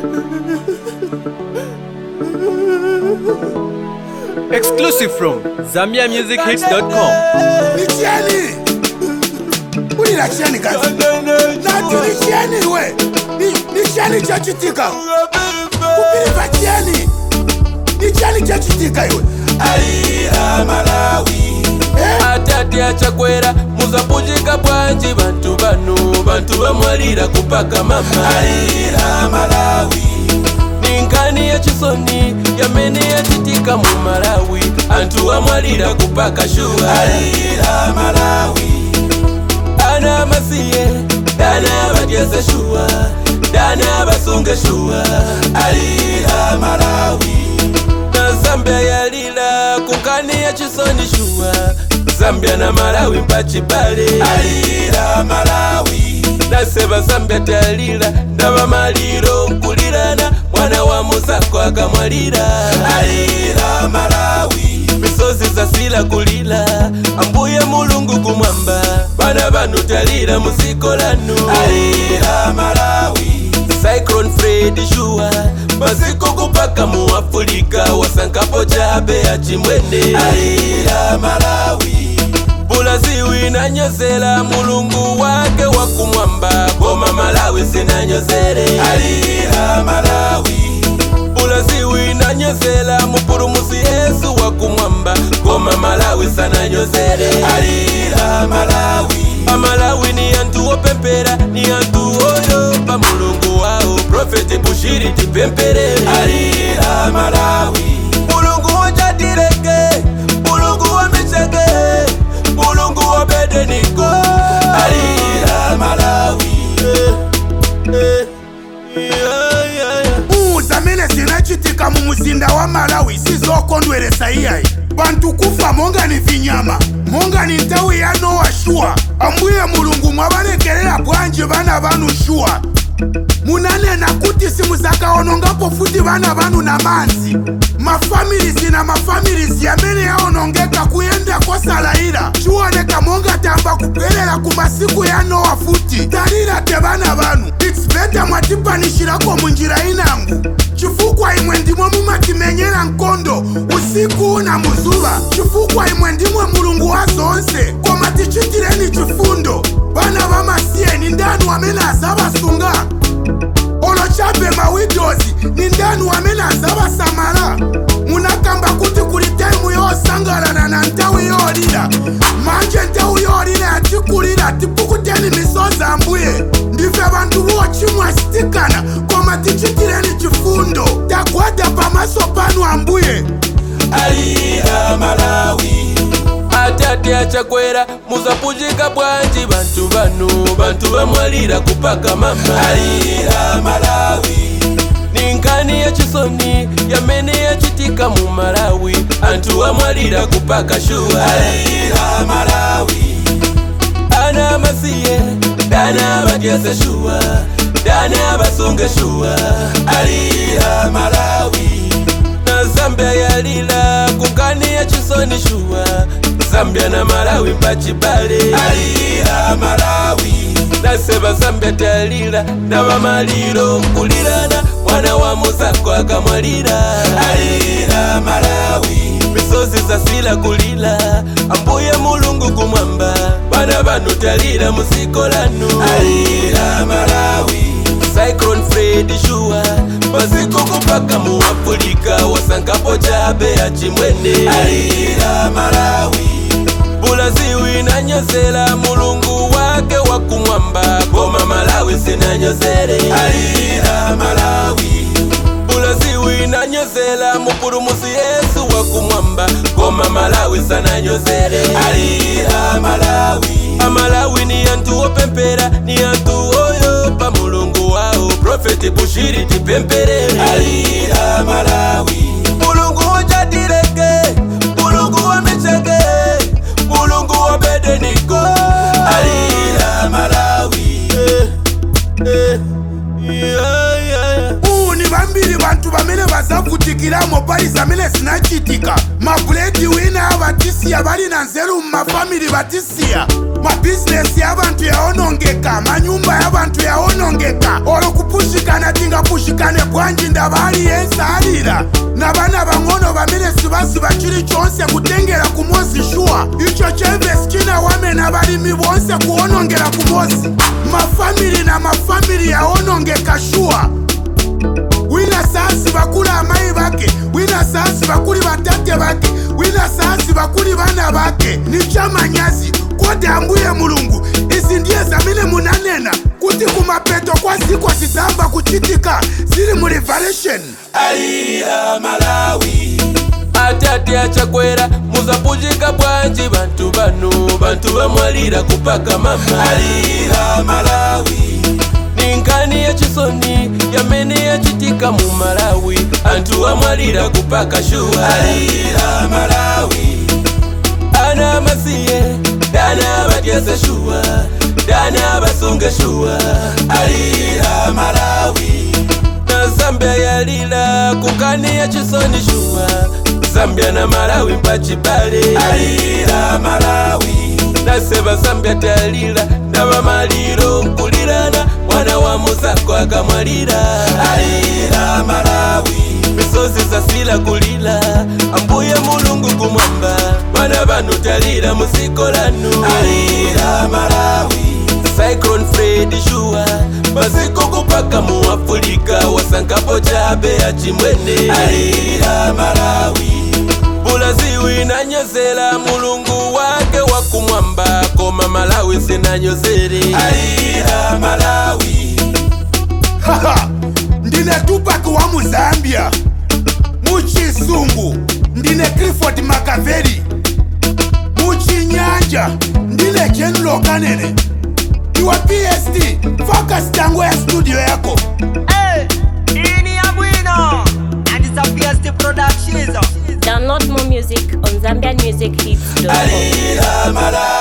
Exclusive from ZambiaMusicHits.com. ni chieni ulira chieni kazi nati ni chieni we Ni- ni chieni chachitika kupiriva chieni ni chieni chachitika iwe alira malawi Eh? atati achakwera muzapujika bwanji bantu bano bantu bamwalira kupaka mama alira malawi ninkani yachisoni yamene yachitika mu malawi anthu amwalira kupaka shuwa alira malawi ana amasiye dana abadyeze shuwa dana abasunge shuwa alira malawi na zambia yalila kunkani ya chisoni shuwa zambia na malawi mpachibale alira malawi naseba zambia talila ndaba maliro nkulirana mwana wa musako akamwalira alira malawi misozi zasila kulila ambuye mulungu kumwamba bana banu talira musiko lanu alira malawi cyclone fred shuwa masiko kupaka mu afulika wasankapo chabe ya chimwene alira malawi bulaziwi nanyozela mulungu wake wakumwamba goma malawi sinanyozele alira malawi bulaziwi nanyozela mupulumusi yesu wakumwamba goma malawi sananyozele alira malawi amalawi ni antu opempera ni antu oyopa mulungu wao profeti bushiri tipempere alira malawi mulungu wojadireke mulungu wamicheke mulungu wobedeniko alira malawi eh, eh, yeah, yeah, yeah. uu zamene zinachitika mu muzinda wa malawi sizokondweresa iyayi bantu kufa monga ni vinyama monga ni nthawi ya nowa shuwa ambuye mulungu mwabalekerera bwanji bana banu shuwa munanena kuti simuzakaonongapo futi bana banu na manzi mafamilizi na mafamilizi amene yaonongeka kuyenda kosalayira chiwoneka monga tamba kubwerera ku masiku ya nowa futi talira te bana banu its beta mwatipanishirako munjira inangu chifukwa imwe ndimwe mumatimenyera nkondo usiku na muzuva chifukwa imwe ndimwe mulungu wa zonse koma tichitireni chifundo bana bamasiyeni ndanu amene azabasunga olochabe mawidozi ni ndanu amene azabasamala munakamba kuti kuli taimu yosangalana na nthawi yolira manje nthawi yolira yatikulira tipukuteni misozi ambuye ndife bantu bochimwa sitikana koma tichitireni chifundo tagwada pamaso panu ambuye alira malawi atati achakwera muzapujika bwanji bantu bano bantu bamwalira kupaka mama alira malawi ninkani ya chisoni yamene yachitika mu malawi anthu amwalira kupaka shuwa alira malawi ana amasiye dana abadyeze shuwa dana abasunge shuwa alira malawi na zambia yalila kunkani ya chisoni shuwa zambia na malawi mpachibale alira malawi naseba zambia talila ndaba maliro nkulirana mwana wa musako akamwalira alira malawi misozi zasila kulila ambuye mulungu kumwamba bana banu talira musiko lanu alira malawi cyclone fred shuwa masiko kupaka mu afulika wasankapo chabe ya chimwene alira malawi bulaziwi nanyozela mulungu wake wakumwamba goma malawi sinanyozele alira malawi bulaziwi nanyozela mupulumusi yesu wakumwamba goma malawi sananyozele alira malawi amalawi ni antu opempera ni antu oyopa mulungu wao profeti bushiri tipempere alira malawi mulungu wojadireke mulungu wamicheke mulungu wobedeniko alira malawi eh, eh, yeah, yeah, yeah. uu ni vambiri vantu vamene vazavutikiramo pali zamene zinachitika mabuledi wina avatisiya vali na nzeru mumafamili vatisiya mabhizinesi ya vantu yaonongeka manyumba ya vantu yaonongeka olo kupushikana tingapushikane bwanji bwanji ndabali yensalira nabana bang'ono bamene sibasiba chili chonse kutengera ku mosi shuwa icho chevesi chinawamena balimi bonse kuwonongera ku mosi mafamili na mafamili yawonongeka shuwa wina saasi bakuli amayi bake wina saasi bakuli batate bake wina saasi bakuli bana bake ni chamanyazi kodi ambuye mulungu izi ndiye zamene munanena kuti kumapeto kwa ziko zizamba kuchitika zili mu revelation alira malawi atate achakwera muzapujika bwanji bantu bano bantu bamwalira kupaka mama alira malawi ninkani yachisoni yamene yachitika mu malawi antu amwalira kupaka shuwa alira malawi ana amasiye dana abatyeze shuwa dana abasunge shuwa alira malawi na zambia yalila kukani ya chisoni shuwa zambia na malawi mpachibale alira malawi naseba zambia talila na bamaliro nkulirana mwana wa muzako akamwalira alira malawi misozi zasila kulila ambuye mulungu kumwamba bana banu talira musikolanu alira malawi cyclone fred shuwa maziko kupaka mu afulika wasankapo chabe achimwene alira malawi bulaziwi nanyozela mulungu wake wakumwamba koma malawi sinanyozere alira malawi haha ndine tupac wa muzambia muchisungu ndine clifford makaveri muchinyanja ndine general kanene iwe pst focus tango ya studio yako Hey, ini ya bwino and it's a PST Productions. Download more music on ZambianMusicHits.com. alira malawi